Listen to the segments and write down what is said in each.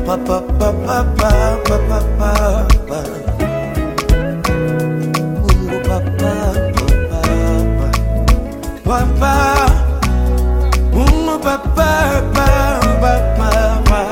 pa pa pa pa pa pa pa pa pa. Mungu Baba, Baba, Baba, Mungu Baba, Baba, Baba.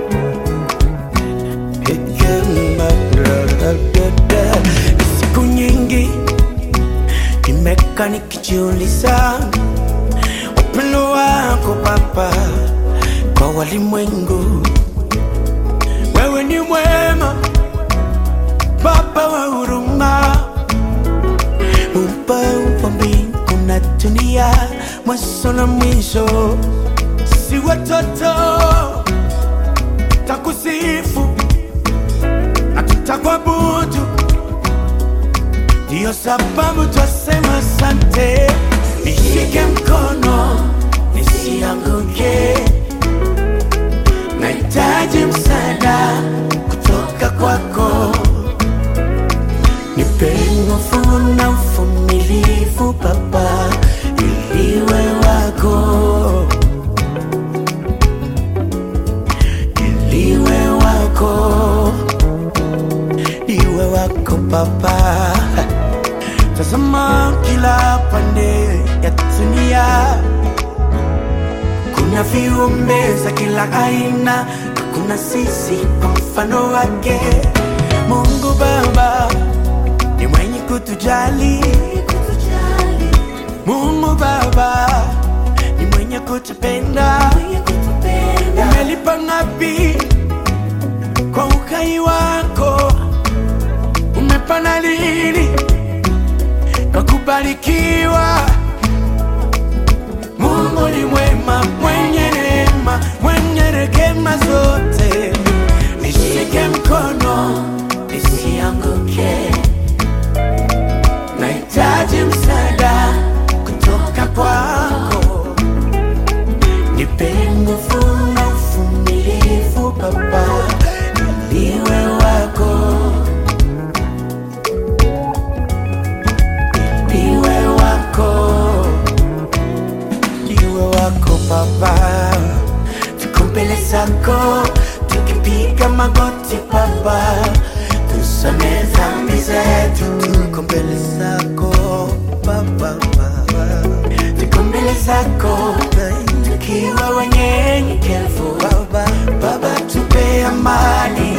Hekima, da, da, da, da. Siku nyingi nimekaa nikijiuliza upendo wako Baba kwa walimwengu. Wewe ni mwema Baba wa huruma, Muumba wa mbingu na dunia, mwanzo na mwisho. Si watoto takusifu na tutakuabudu, ndiyo sababu twasema asante. Nishike mkono nisianguke, nahitaji msaada kutoka kwako. Nipe nguvu na uvumilivu Baba, ili iwe wako, ili iwe wako, iwe wako Baba. Tazama kila pande ya dunia, kuna viumbe za kila aina, kuna sisi kwa mfano wake. Mungu Baba ni mwenye kutujali, Mungu Baba ni mwenye kutupenda. Umelipa ngapi kwa uhai wako? Umepana lini kwa kubarikiwa? Mungu ni mwema, mwenye neema, mwenye rehema zote. Nishike mkono nisianguke, nahitaji msaada kutoka kwako. Nipe nguvu na uvumilivu Baba, ili iwe wako, ili iwe wako iwe wako Baba, tuko mbele zako tukipiga magoti Baba, tusamehe dhambi zetu, tuko mbele zako Baba, Baba. tuko mbele zako tukiwa wanyenyekevu Baba, Baba tupe amani,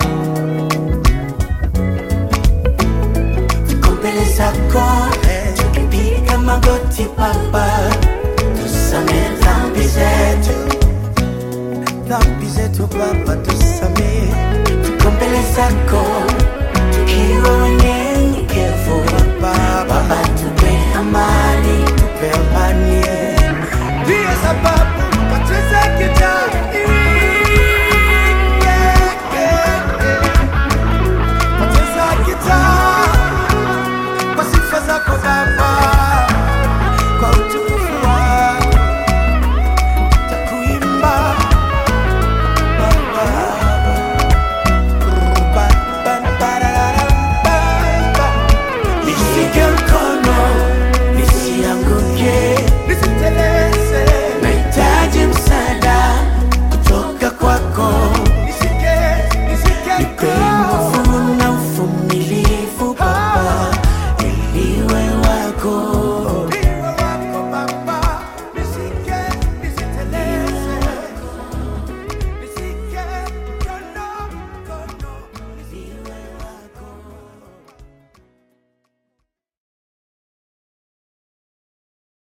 tuko mbele zako tukipiga magoti Baba, tusamehe dhambi zetu dhambi zetu Baba, tusamehe, tuko mbele zako tukiwa wenye